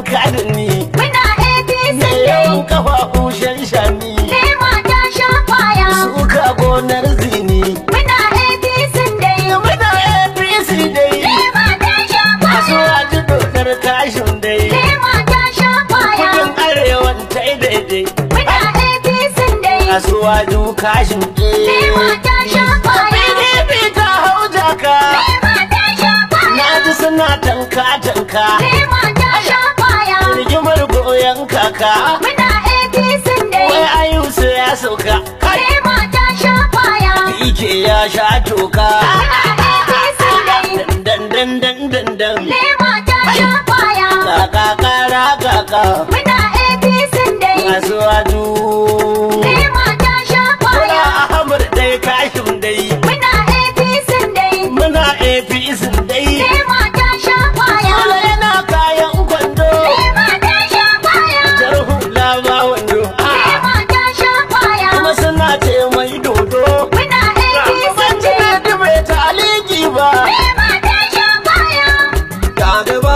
ka da ni Muna APC Me dai. yawan kafafu shan shani Lema ta sha kwaya. Suka gonar zini Muna APC dai. Muna APC dai Lema ta sha A kwaya. suwaji dokar kashin dai Lema ta sha kwaya. Kudin arewan ta yi daidai Muna APC dai. A suwaju kashin Lema ta sha kwaya. PDP ta hau jaka Lema ta sha Na kwaya. ji suna tanka tanka Lema ta sha kwaya. Rigimar goyon kaka Muna APC Wai dai. ayusu ya sauka Kai Lema ta sha kwaya. Ike ya sha toka Muna APC dai. Dan dan dan dan dan Lema ta sha kwaya. Kaka kara kaka Muna APC dai. Kasuwaju Lema ta sha Kula kwaya. Ahmad dai kashin dai Muna APC dai. Muna APC dai Lema ta sha kwaya. Kula yana kayan kwando Lema ta sha kwaya. Jar hula ma wando Ah, Lema ta sha kwaya. Kuma suna ce mai dodo Muna APC Ban ji dai. daɗi bai ta aliki ba Lema ta sha kwaya. Jabe ba,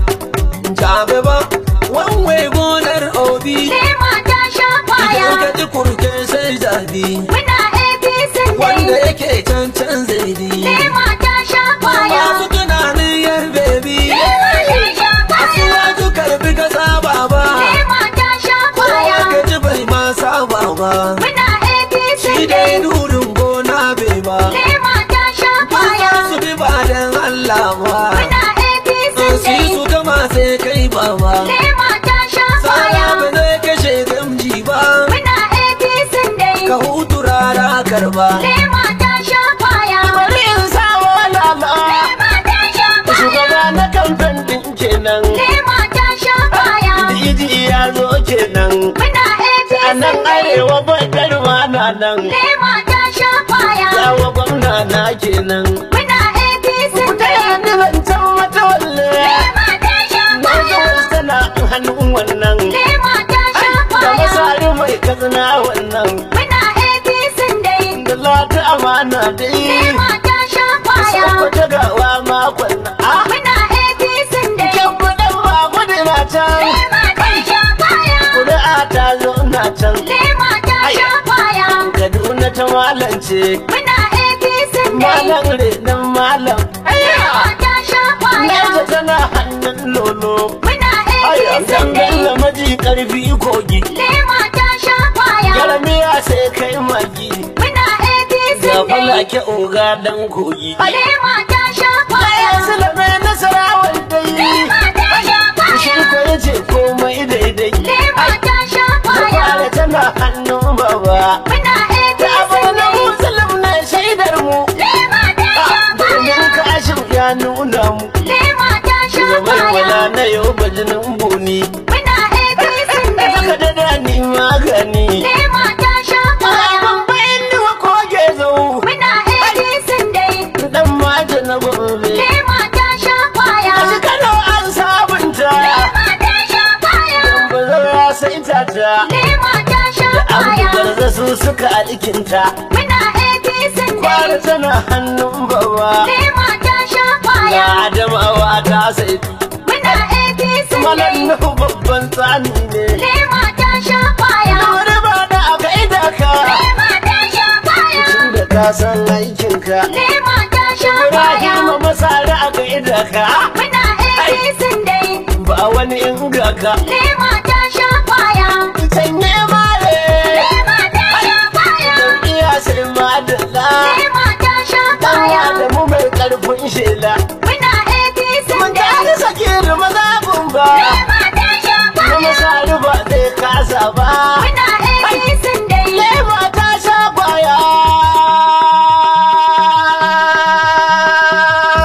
jabe ba, wanwe gonar obi. Lema ta sha Idan kwaya. ka ji kurke sai zabi, Muna APC wanda dai. yake can can zaidi. Lema ta sha kwaya. Masu tunanin yan bebi, Lema ta sha kwaya. asuwa karbi ka saba ba. Lema ta sha Kowa kwaya. ka ji bai ma saba ba. Muna APC Shi dai. dai nurin gona bai ba. Lema ta sha kwaya. Su bi ba dan Allah ba. Muna APC Su yi dai. su gama sai kai ba ba. Lema ta sha Tsara kwaya. ba zai kashe gamji ba. Muna APC dai. Ka hutu rara karba. Lema ta sha kwaya. Bari in sawo lala Lema ta sha kwaya. Shugaba na kamfen ɗin kenan Lema ta sha kwaya. Diji ya zo kenan Muna APC A nan dai. arewa bakarwa na nan Lema ta sha kwaya. Yawa gwamna na kenan Muna APC Ta dai. yanni zancen wata walle Lema ta sha Na ga kwaya. wasu tana hannun wannan Lema ta sha Da kwaya. masari mai kazina wannan Muna APC dai. Da lati amana dai Lema ta sha kwaya. Wata gawa makon na Ah, Muna APC dai. kyan kuɗin ba gudu na can Lema ta sha kwaya. Kuri'a ta zo na can Lema ta sha kwaya. Kaduna ta malance Muna APC dai. Malam renon malam Lema ta sha kwaya. Naja tana hannun lolo Muna Ayan APC dangan dai. maji karfi kogi Lema ta sha kwaya. Garmiya sai kai magi Muna APC Ga dai. falake oga dan kogi Lema ta sha Bayan kwaya. silame nasarawar dai Lema ta sha Shi kwaya. ko yace komai daidai Lema ta sha Da kwaya. fara tana hannun baba Muna Da APC abu na dai. musulun na shaidar mu Lema ta sha Domin kwaya. kashin ya nuna mu Lema ta sha Gabar wala kwaya. na yau bajinin buni Muna APC dai. Daga da dani magani Lema ta sha kwaya. Babban duwa koge zau Muna APC dai. Dan maja na gobe Lema ta sha kwaya. Kashi Kano an sabunta Lema ta sha kwaya. Bazar ya saita ta Lema ta sha Abu kwaya. garza su suka alkinta Muna APC Kwara dai. tana hannun baba Lema ta sha Ga kwaya. Adamawa ta saitu Muna APC Malam dai. Nuhu babban tsani ne Lema ta sha kwaya. Wani ba da aka ida ka Lema ta sha kwaya. Tun da ka san aikinka Lema ta sha kwaya. Ibrahim masara aka ida ka Muna APC dai. Ba wani inga ka Lema ta sha kwaya. Sanye mare Lema ta sha kwaya. Jam'iyya sai madalla Lema ta sha Dan kwaya. Adamu mai karfin shela Muna APC Mun dai. gani sakiri mazabin ba Lema ta sha Na kwaya. masari ba zai kasa ba Muna APC dai. Lema ta sha kwaya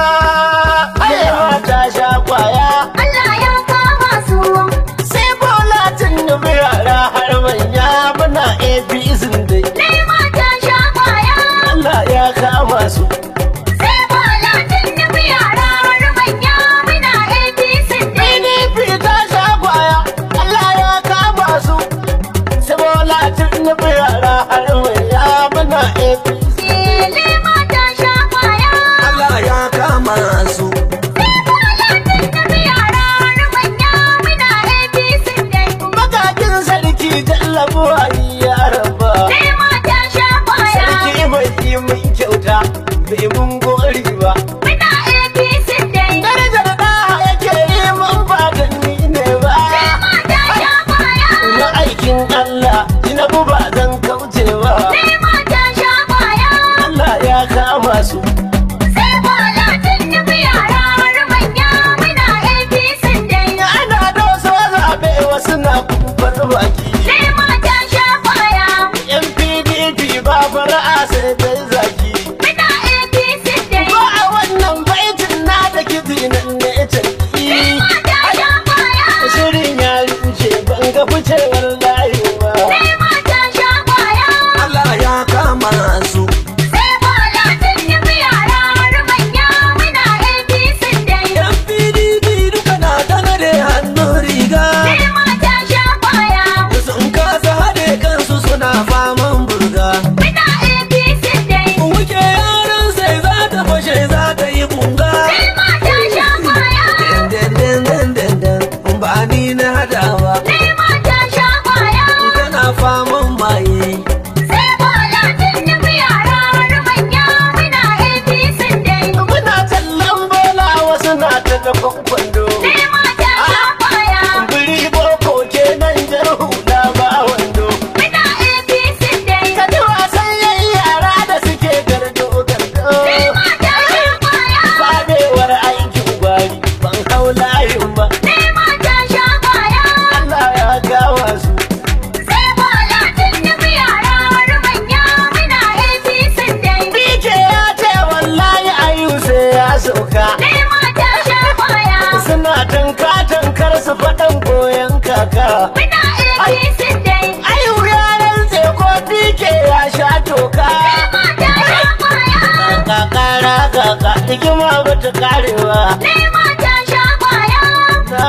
Lema ta sha kwaya Allah ya kama su. Sai bola ga ficewar layin ba sai mata sha kwaya. Allah ya kama su Sai bola tun nufi yara har manya muna APC dai. yan PDP duka na tanade hannun riga Sai mata sha kwaya. sun kasa haɗe kansu suna faman burga Muna APC dai. wuke yaran sai za ta fashe za ta yi bunga Sai mata sha kwaya. dandandandandan ba ni na hadawa Sai mata sha kwaya. tana faman maye Sai bola tun nufi yara har manya muna APC dai. muna tallan bola wasu na ta dafan kwando Sai mata sha kwaya. biri boko kenan jar hula ba wando Muna APC dai. ka ji wasan yayi yara da suke gardo gardo Sai mata sha kwaya. fadewar aikin gwari ban hau layin ba Sai mata sha kwaya. Allah ya gawa su Sai bola tun nufi yara har manya muna APC dai. Bike ya ce wallahi ayu sai ya sauka Sai mata sha kwaya. suna tanka tankar su faɗan goyon kaka Muna APC dai. ayu ya rantse ko bike ya sha toka Sai mata sha kwaya. kakara kaka hikima ba ta karewa Sai mata sha kwaya. na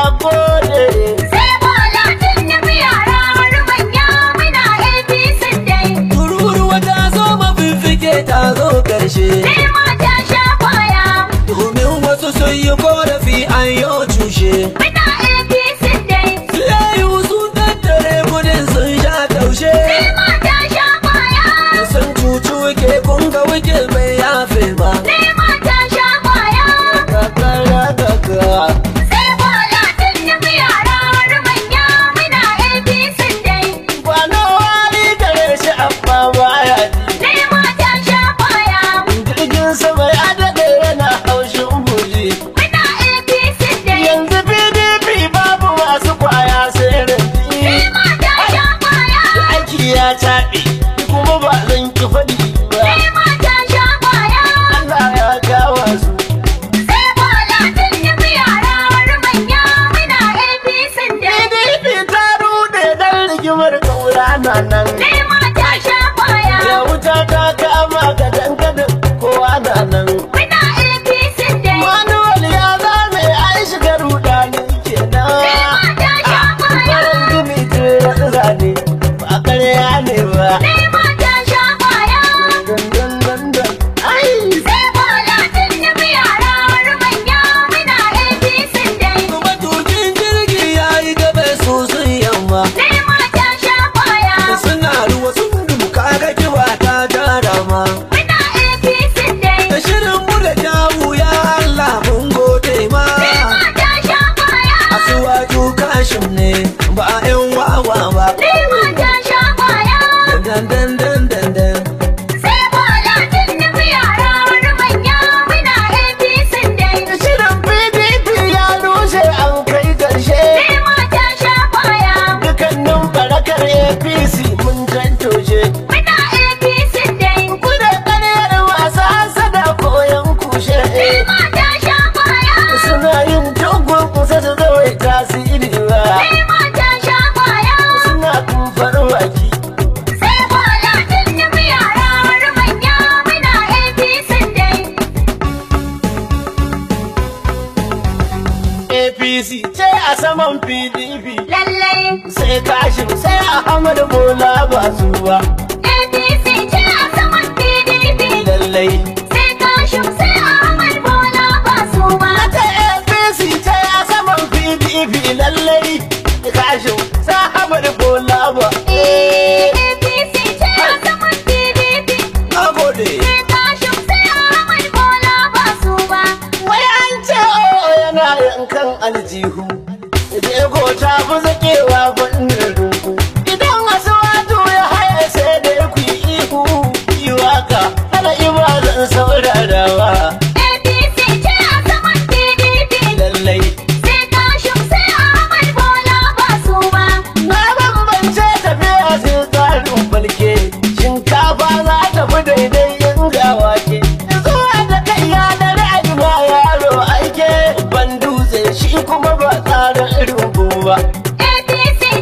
gode Sai bola tun nufi yara har manya muna APC dai. tururuwa ta zo mafifike ta zo karshe Sai mata sha kwaya. domin wasu sun yi korafi an yi cushe Muna APC dai. layu sun tattare kudin sun sha taushe Sai mata sha kwaya. sun cuci wike kun ga wike bai yafe ba Sai mata sha kwaya. kakara kaka Sai bola tun nufi yara har manya muna APC dai. Kwana wani gare shi amma baya ji Sai mata sha kwaya. jirgin sama ya daɗe yana haushin buji Muna APC dai. yanzu pdp babu masu kwaya sai Sai rinji mata sha kwaya. aiki ya taɓe kuma ba zan ki faɗi ba Sai mata sha kwaya. Allah ya gawa su Sai bola tun nufi yara har manya muna APC dai. pdp ta rude dan rigimar kaura na nan Sai mata sha kwaya. ya wuta ta kama ga dangadin kowa na nan Muna APC dai. manuwal ya zame ai shiga rudani kenan Sai mata sha kwaya. farin gini jiran zane ba karya ne ba Sai mata sha kwaya. dandan dandan ai Sai bola tun nufi yara har manya muna APC dai. matukin jirgi ya yi gaba su sun yamma Sai mata sha kwaya. suna ruwa sun duka ga kiwa ta jara ma Muna APC dai. da shirin mu da jawu ya Allah mun gode ma Sai mata sha kwaya. asuwaju kashin ne ba a yan wawa ba Sai mata sha kwaya. dan dan dan dan dan Sai bola tun nufi yara har manya muna APC dai. shirin pdp ya rushe an kai karshe Sai mata sha kwaya. dukannin barakar apc mun tantoshe Muna APC dai. kuda karyar masu hasada koyon kushe Sai mata sha kwaya. suna yin dogon kusa da zawai tasiri ba Sai mata sha kwaya. suna kumfar baki Sai bola tun nufi yara har manya muna APC dai. apc ce a saman pdp Lallai sai kashin sai ahmad bola ba su ba APC ce a saman PDP. lallai Sai Kashim sai Ahmad Bola ba su ba. ta apc ce a saman pdp lallai kashin sai ahmad bola ba APC ce a saman PDP. na gode Sai Kashim sai Ahmad Bola ba su ba. wai an ce o yana yankan aljihu Jego ta fi zakewa fannin rungu Idan wasu wato ya haya sai da ku yi ihu Yi waka hana ibadan saurarawa APC ce a saman PDP. Lallai Sai Kashim sai Ahmad Bola ba su ba. na bambance tafiya sai tsarin balke Shinkafa za ta fi daidai yin gawa ke Zuwa da kai ya da ra'ayi ma yaro aike Ban dutse shi kuma ba tsarin rumbu ba APC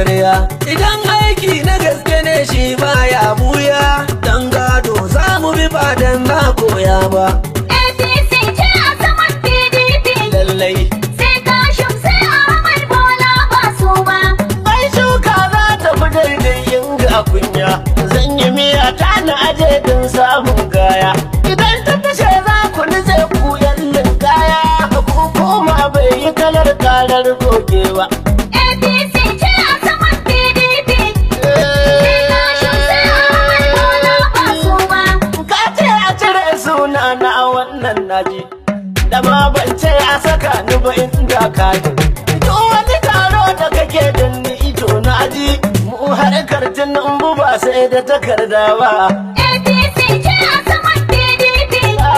karya idan aiki na gaske ne shi baya buya dan gado za mu bi ba dan na koya ba APC ce a saman PDP. lallai Sai Kashim sai Ahmad Bola ba su ba. Ai shuka za ta fi daidai yin ga kunya Zan yi miya ta na aje din samun kaya Idan ta fashe za ku nutse ku yallin kaya Ku koma bai yi kalar karar gogewa APC ce a saman PDP. Sai Kashim sai Ahmad Bola ba su ba. Ka ce a cire suna na wannan naji Da ma ban ce a saka ni ba inda ka ji Duk wani taro da kake da ni ito na ji Mu harkar tunan ba sai da takarda ba APC ce a saman PDP.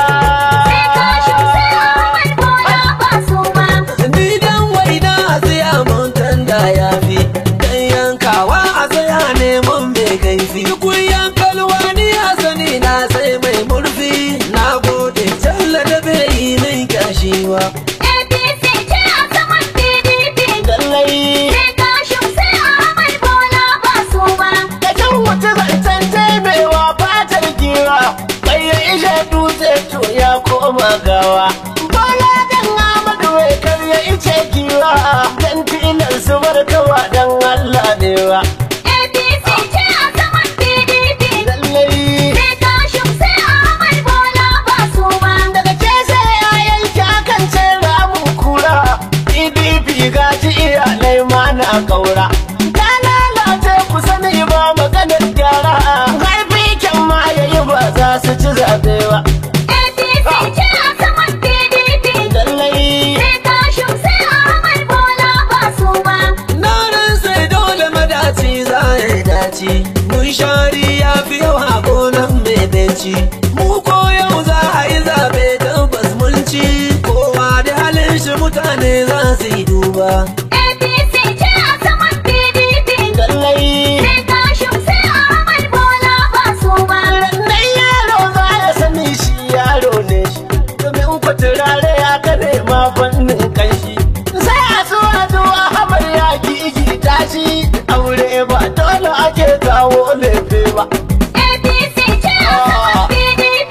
Sai Kashim sai Ahmad Bola ba su ba. ni dan waina a tsaya mun tanda ya fi dan yankawa a tsaya neman mai kaifi kun yankalwa ni a sani na sai mai murfi na gode talla da bai yi min kyashiwa APC ce a saman PDP. Lallai Sai Kashim sai Ahmad Bola ba su ba. da can wuce zancen taimewa fatar giwa bai ya ishe dutse to ya koma gawa bola dan amadu wai kar ya ice giwa dan tilar su barkawa dan allah ne wa APC ce a saman PDP. lallai Sai Kashim sai Ahmad Bola ba su ba. daga ke sai yayan akan ce ramun kura pdp gaji iyalai ma na kaura ta lalace ku sani ba maganar gyara haifi kyan ma yayi ba za su ci zaɓe ba APC ce a saman PDP. lallai Sai Kashim sai Ahmad Bola ba su ba. na ran sai dole madaci za ya dace mun shari ya fi yawa gonan mai benci mu ko yau za a yi zaɓe tabbas mun ci kowa da halin shi mutane za su yi duba APC ce a saman PDP. lallai Sai Kashim sai Ahmad Bola ba su ba. nan yaro za ya sani shi yaro ne shi domin ku turare ya kare ma fannin kanshi sai a so a zo a habar ya gigi tashi aure ba dole ake kawo lefe ba APC ce a saman PDP.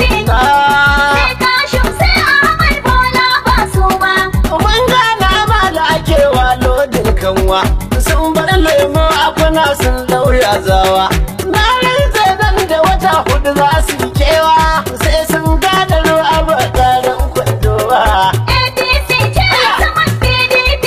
Sai Kashim sai Ahmad Bola ba su ba. mun gana ma da ake wa lodin kanwa sun bar lemo a kuna sun lauya zawa na rantse nan da wata hudu za su yi kewa sai sun gada ruwa ba tsarin kwandowa APC ce a saman PDP.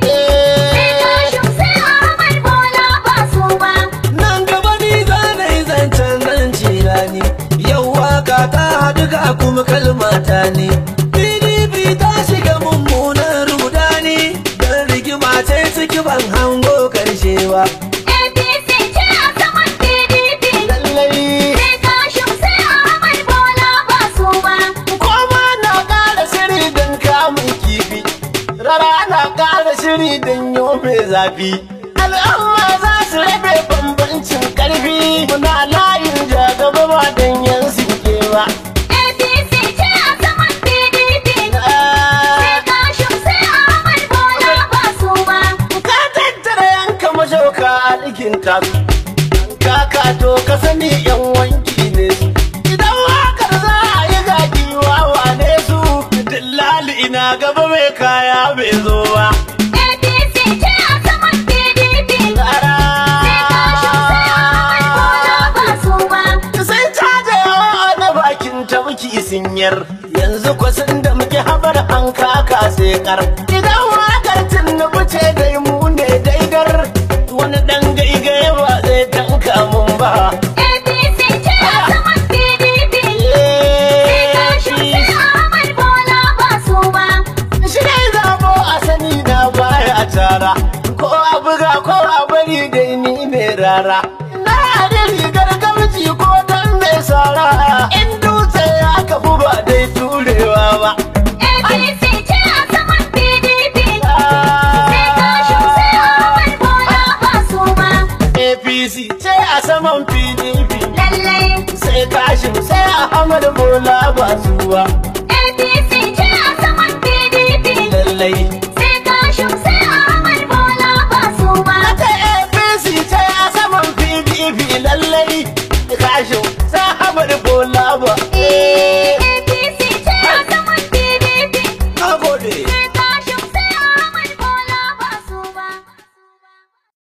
Sai Kashim sai Ahmad Bola ba su ba. nan gaba ni za na yi zancen nan cirani yau waka ta haɗu ga kuma kalmata ne pdp ta shiga mummunan rudani don rigima ce ciki ban hango karshe ba APC ce a saman PDP. lallai Sai Kashim sai Ahmad Bola ba su ba. Koma na ƙara shiri don kamun kifi, rara na ƙara shiri don yau mai zafi. Al'umma za su rabe bambancin ƙarfi, muna layin jagaba ba don yan sinke ba. APC ce a saman PDP. Sai Kashim sai Ahmad Bola ba su ba. Ka tattara yanka mashauka a ɗikin tasu, kaka to ka sani yan wanki ne su. Idan wakar za a yi zaki wawa ne su, dillali ina gaba mai kaya bai zo ba. APC ce a saman PDP. Tsara. Sai Kashim sai Ahmad Bola ba su ba. Sun caja yawa na bakin tabki sinyar yanzu kwasan da muke habar an kaka sai kar idan wakar tunnubu ce dai mu ne daidar wani dan gaigaye ba zai tanka mun ba APC ce a saman PDP. Sai Kashim sai Ahmad Bola ba su ba. shi ne zabo a sani na baya tara ko a buga ko a bari dai ni ne rara na da rigar gamji ko dan mai sara in dutse ya kafu ba dai turewa ba APC ce a saman PDP. Sai Kashim sai Ahmad Bola ba su ba. APC ce a saman PDP Lallai sai kashin sai Ahmad Bola ba zuwa